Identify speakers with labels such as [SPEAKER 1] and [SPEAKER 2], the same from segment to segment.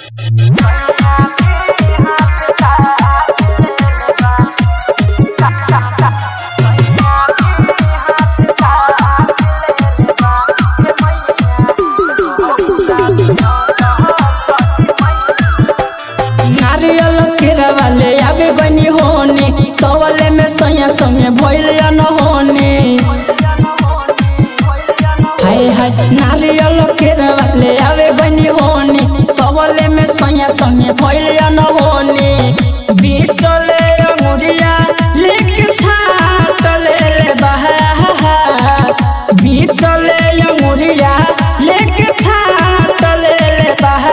[SPEAKER 1] नारियल केरा वाले आवे बनी होने तवले में सैया संगे भइल न होने हाय हाय नारियल केरा वाले आवे बनी होने तवले में सैया संगे भइल न होने बीचले अंगुरिया लेके छाट ले ले बहा बीचले अंगुरिया लेके छाट ले ले बहा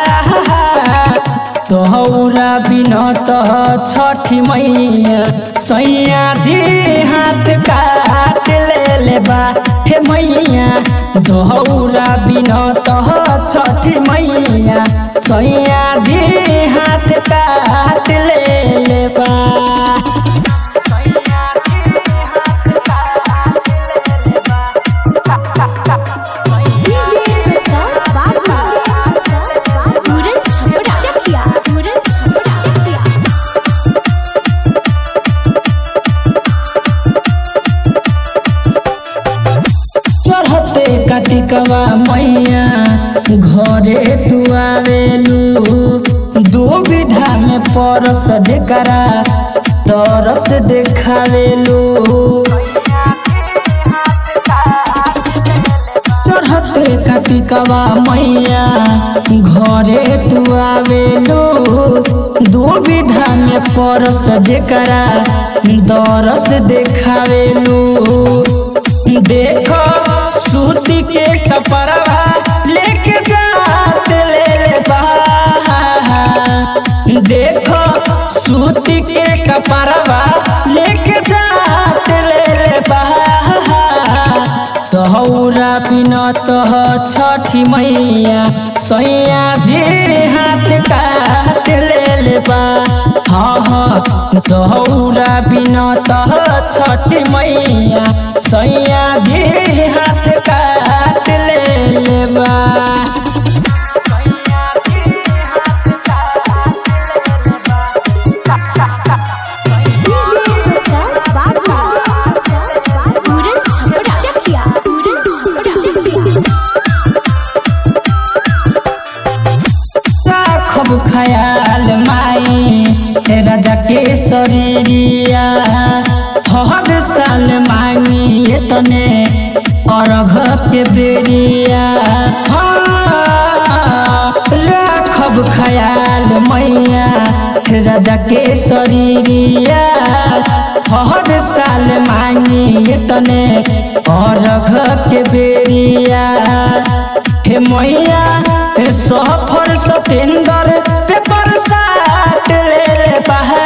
[SPEAKER 1] तोहरा बिनत छठी मैया सैया जी हाथ काट ले ले बा हे मैया दोहरा बिनत छठी मैया सैया जी हाथ काट ले ले बा
[SPEAKER 2] तुरंत छपड़ा चकिया तुरंत छपड़ा चकिया
[SPEAKER 1] चढ़ते कतिकवा मैया घरे तू आवेलू दो विधा में परस जेकरा तरस देखावेलू चढ़ते कतिकवा मैया घरे तू आवेलू दो विधा में परस जेकरा दरस देखावेलू देख सूती के कपड़वा लेके जात ले ले बा देख सूती के कपड़वा लेके जात ले ले बा तहौरा बिनत छठी मैया सैया जी हाथ काट ले ले बा हाँ हाँ तहौरा बिनत छठी मैया सैया जी हाथ काट ले ले बा
[SPEAKER 2] तुरंत छपड़ा चकिया तुरंत छपड़ा चकिया
[SPEAKER 1] राखब खयाल माई राजा के शरीरिया हर साल मांगी तने अर्घ के बेरिया हाँ, राखब खयाल मैया राजा के शरीरिया हर साल मांगी तने अर्घ के बेरिया हे मैया हे सफर सतेंद्र पेपर साट ले ले बहा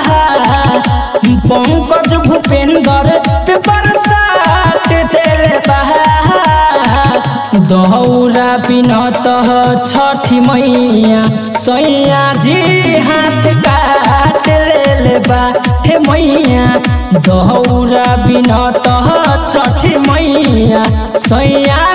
[SPEAKER 1] पंकज भूपेंद्र पेपर साट दे ले बहा दहौरा बिनत छठी मैया सैया जी हाथ काट ले ले बा हे मैया दहौरा बिनत छठी मैया सैया